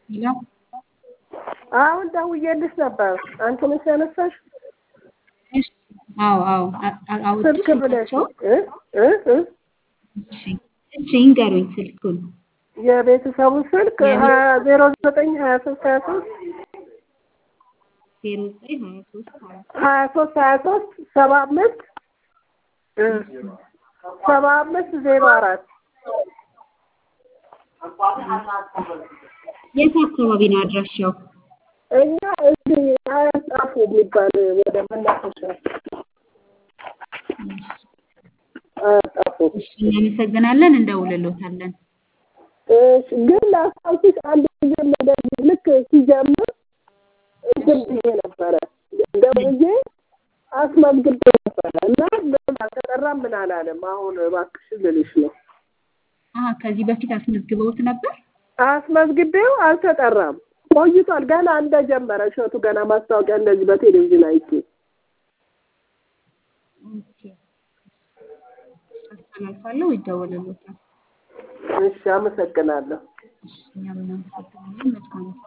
ሄሎ አሁን ደውዬልሽ ነበር። አንቺ ነሽ ያነሳሽው? እሺ አዎ አዎ አ- አ- አውጡ ስልክ ብለሽ ስልካቸው እ እ እ እሺ እሺ ይንገሩኝ ስልኩን የቤተሰቡ ስልክ የቤት- ሀያ ዜሮ ዘጠኝ ሀያ ሶስት ሀያ ሶስት ዜሮ ዘጠኝ ሀያ ሶስት ሀያ ሀያ ሶስት ሀያ ሶስት ሰባ አምስት እ ሰባ አምስት ዜሮ አራት የት አካባቢ ነው አድራሻው? እኛ እዚህ ሀያ ጣፉ የሚባል ወደ መናፈሻ ሀያ ጣፉ እሺ እናመሰግናለን፣ እንደውልሎታለን። እሺ፣ ግን ላስታውስሽ አንድ ጊዜ እንደዚህ ልክ ሲጀምር እንትን ብዬ ነበረ ደውዬ አስመዝግቤ ነበረ እና ምን አልተጠራም ምን አላለም። አሁን እባክሽ ልልሽ ነው። አሀ ከዚህ በፊት አስመዝግበውት ነበር? አስመዝግቤው አልተጠራም። ቆይቷል። ገና እንደጀመረ እሸቱ ገና ማስታወቂያ እንደዚህ በቴሌቪዥን አይቼ ኦኬ አስተላልፋለሁ፣ ይደወልሎታል። እሺ፣ አመሰግናለሁ። እሺ እኛም እናመሰግናለን። መልካም